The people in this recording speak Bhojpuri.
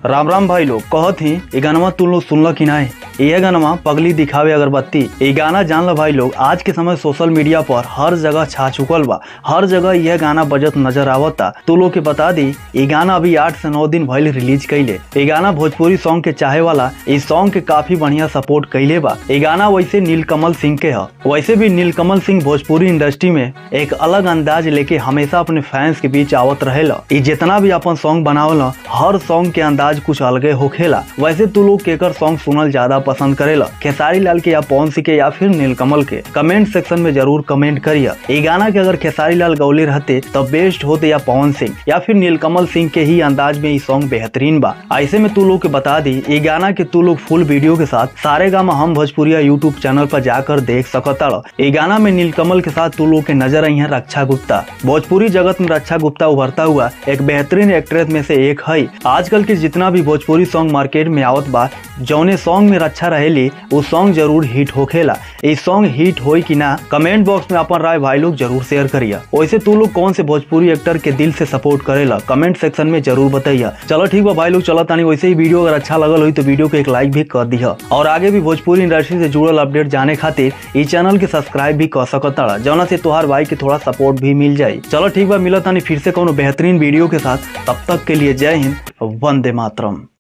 राम राम भाई लोग कहत ही ये गाना तुम लोग सुनल कि नहीं यह गाना पगली दिखावे अगरबत्ती ये गाना जान लो भाई लोग आज के समय सोशल मीडिया पर हर जगह छा चुकल बा हर जगह यह गाना बजत नजर आवता तू लोग के बता दी ये गाना अभी आठ से नौ दिन पहले रिलीज कैले ये गाना भोजपुरी सॉन्ग के चाहे वाला इस सॉन्ग के काफी बढ़िया सपोर्ट कैले बा ये गाना वैसे नीलकमल सिंह के है वैसे भी नीलकमल सिंह भोजपुरी इंडस्ट्री में एक अलग अंदाज लेके हमेशा अपने फैंस के बीच आवत रहेला ये जितना भी अपन सॉन्ग बनावला हर सॉन्ग के अंदाज कुछ अलगे होखेला वैसे तू लोग केकर सॉन्ग सुनल ज्यादा पसंद करेला खेसारी लाल के या पवन सिंह के या फिर नीलकमल के कमेंट सेक्शन में जरूर कमेंट करिए ये गाना के अगर खेसारी लाल गौले रहते तो बेस्ट होते या पवन सिंह या फिर नीलकमल सिंह के ही अंदाज में ये सॉन्ग बेहतरीन बा ऐसे में तू लोग के बता दी ये गाना के तू लोग फुल वीडियो के साथ सारे गामा हम भोजपुरिया यूट्यूब चैनल पर जाकर देख सकता ये गाना में नीलकमल के साथ तू लोग के नजर आई है रक्षा गुप्ता भोजपुरी जगत में रक्षा गुप्ता उभरता हुआ एक बेहतरीन एक्ट्रेस में से एक है आजकल के जितना भी भोजपुरी सॉन्ग मार्केट में आवत बा जौने सॉन्ग में रक्षा रहेली वो सॉन्ग जरूर हिट होखेला ये सॉन्ग हिट होई कि ना कमेंट बॉक्स में अपन राय भाई लोग जरूर शेयर करिए वैसे तू लोग कौन से भोजपुरी एक्टर के दिल से सपोर्ट करेला कमेंट सेक्शन में जरूर बताइए चलो ठीक बा भाई लोग चलो तानी वैसे ही वीडियो अगर अच्छा लगल हुई तो वीडियो को एक लाइक भी कर दिया और आगे भी भोजपुरी इंडस्ट्री से जुड़ल अपडेट जाने खातिर इस चैनल के सब्सक्राइब भी कर सकता जौना से तुहार भाई के थोड़ा सपोर्ट भी मिल जाए चलो ठीक बा मिला तानी फिर से कोनो बेहतरीन वीडियो के साथ तब तक के लिए जय हिंद वंदे मातरम